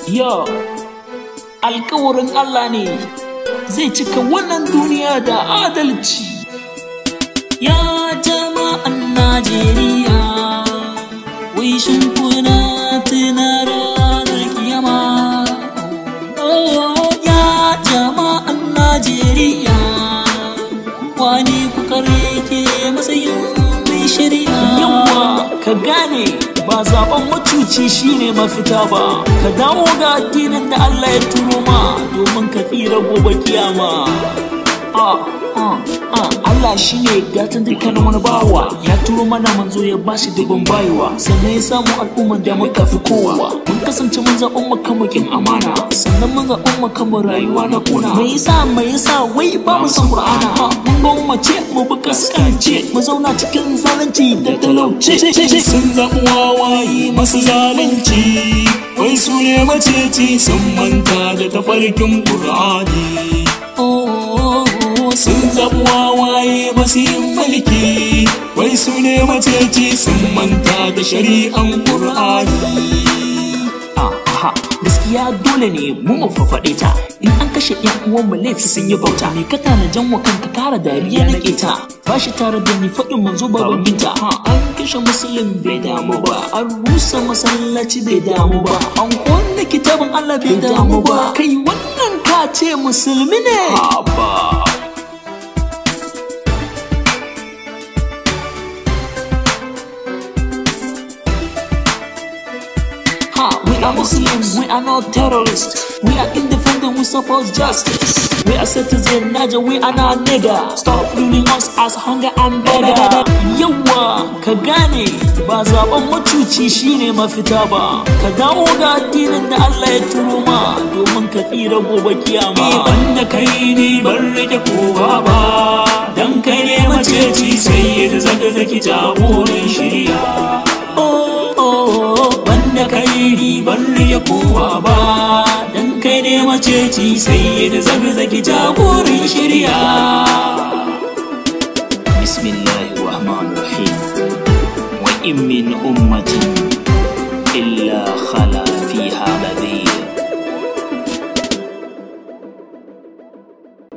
Yo, alkawarin Allah ne zai cika wannan duniya da adalci. Ya jama'an Najeriya, wai shin kuna tuna ranar kiyama? Oh, ya jama'an Najeriya, wani kuka rike matsayin mai shari'a. Yawa, ka gane ba zaben macuci shine mafita ba ka dawo ga addinin da Allah ya turo ma domin ka tsira gobe kiyama ah, ah, ah. Allah shine gatan dukkan wani bawa ya turo mana manzo ya bashi dubin bayiwa sannan ya samu al'umman da muka fi kowa mun kasance mun zaɓen mu kan mukin amana sannan mun zaɓen mu kan rayuwa na kuna me yasa me yasa wai ba mu san Qur'ana mun gwammace mu bi kaskance mu zauna cikin zalunci da talauci sun zaɓi wawaye masu zalunci wai su ne maceci sun manta da tafarkin ƙur'ani sun zaɓi wawaye masu yin mulki wai su ne maceci sun manta da shari'an ƙur'ani Aha, gaskiya dole ne mu mu fafaɗe ta in an kashe yan uwan mu laifi sun yi bauta me ka tanajan wa kanka kara dariya na keta ba shi tare da ni faɗin manzo baban binta ha an kashe musulun bai damu ba an rusa masallaci bai damu ba an kwanne kitabin Allah bai damu ba kai wannan ka ce musulmi ne Abba. Ha, we are Muslims, we are not terrorists. We are independent, we support justice. We are citizens, Naja, we are not nigga. Stop ruling us as hunger and beggar. Yawa, ka gane, ba zaben macuci shine mafita ba. Ka dawo ga addinin da Allah ya turo ma domin ka tsira gobe kiyama. Banda kai ni ban rike kowa ba Dan kai ne maceci sai ya zaga zaki jagoran shirya Oh, oh, oh, Banda kai ni ban rike kowa ba Dan kai ne maceci sai ya zaga zaki jagoran shirya بسم الله الرحمن الرحيم وإن من أمة إلا خلا